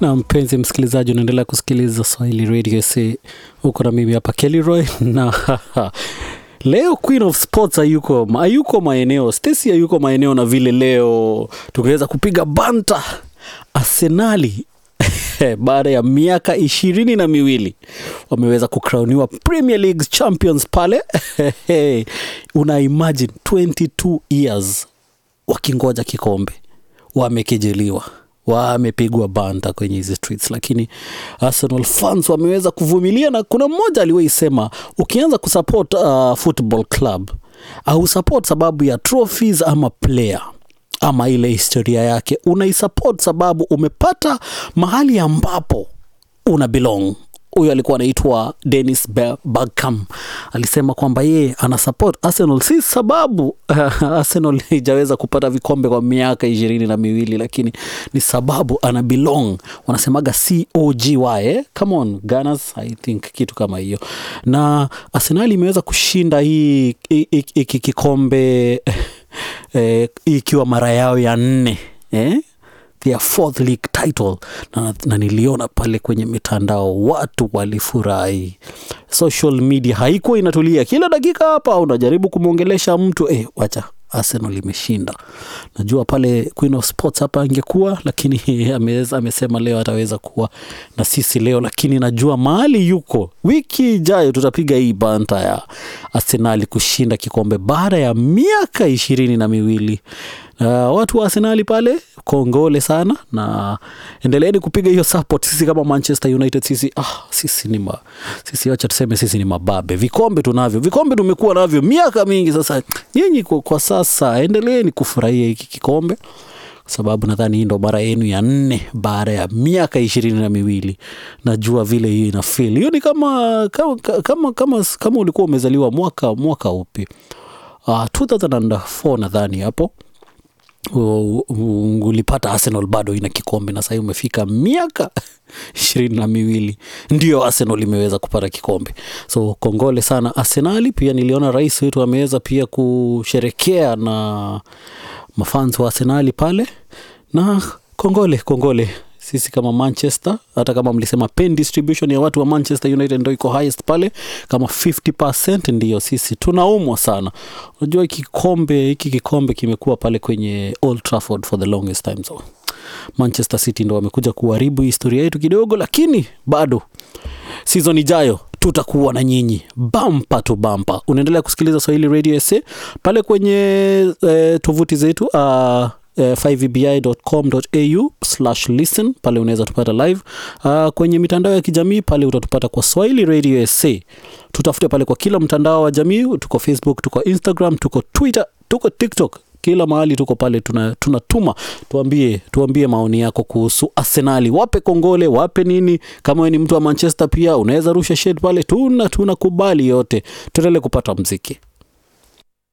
na mpenzi msikilizaji unaendelea kusikiliza swahili radio sa huko na mimi hapa kellyroy na leo queen of sports hayuko hayuko maeneo stacy hayuko maeneo na vile leo tungeweza kupiga banta arsenali baada ya miaka ishirini na miwili wameweza kukrauniwa premier league champions pale una imagine 22 years wakingoja kikombe wamekejeliwa wamepigwa banta kwenye hizi streets lakini arsenal fans wameweza kuvumilia na kuna mmoja aliwahi sema ukianza kusupport uh, football club au support sababu ya trophies ama player ama ile historia yake unaisupport sababu umepata mahali ambapo una belong huyo alikuwa anaitwa Dennis Bergkamp alisema kwamba yeye ana support Arsenal si sababu Arsenal haijaweza kupata vikombe kwa miaka ishirini na miwili, lakini ni sababu ana belong, wanasemaga COGY eh? Come on Gunners, I think kitu kama hiyo, na Arsenal imeweza kushinda hii hiki kikombe eh, ikiwa mara yao ya nne eh? their fourth league title na, na niliona pale kwenye mitandao watu walifurahi social media haikuwa inatulia kila dakika hapa unajaribu kumwongelesha mtu eh, wacha arsenal imeshinda najua pale queen of sports hapa angekuwa lakini ameweza, amesema leo ataweza kuwa na sisi leo lakini najua mahali yuko wiki ijayo tutapiga hii banta ya arsenali kushinda kikombe baada ya miaka ishirini na miwili Uh, watu wa Arsenali pale kongole sana na endeleeni kupiga hiyo support. Sisi kama Manchester United sisi ah, sisi ni ma, sisi wacha tuseme sisi ni mababe. Vikombe tunavyo, vikombe tumekuwa navyo miaka mingi sasa. Nyinyi kwa, kwa sasa endeleeni kufurahia hiki kikombe kwa sababu nadhani hii ndo mara yenu ya nne baada ya miaka ishirini na miwili. Najua vile hiyo ina feel hiyo ni kama kama, kama, kama, kama ulikuwa umezaliwa mwaka mwaka upi? Uh, 2004 nadhani hapo ulipata Arsenal bado ina kikombe na sahii umefika miaka ishirini na miwili ndio Arsenal imeweza kupata kikombe, so kongole sana Arsenali. Pia niliona rais wetu ameweza pia kusherekea na mafans wa Arsenali pale, na kongole kongole sisi kama Manchester, hata kama mlisema pen distribution ya watu wa Manchester United ndo iko highest pale kama 50%, ndiyo sisi tunaumwa sana. Unajua hiki kikombe hiki kikombe kimekuwa pale kwenye Old Trafford for the longest time, so Manchester City ndo wamekuja kuharibu historia yetu kidogo, lakini bado season ijayo tutakuwa na nyinyi bampa tu bampa. Unaendelea kusikiliza Swahili Radio SA pale kwenye eh, tovuti zetu uh, Uh, 5vbi.com.au listen pale unaweza tupata live uh, kwenye mitandao ya kijamii pale utatupata kwa Swahili Radio SA. Tutafute pale kwa kila mtandao wa jamii, tuko Facebook, tuko Instagram, tuko Twitter, tuko TikTok, kila mahali tuko pale, tunatuma tuna tuambie, tuambie maoni yako kuhusu Arsenali, wape kongole, wape nini. Kama wewe ni mtu wa Manchester pia unaweza rusha shade pale, tuna tunakubali yote, tuendelee kupata mziki.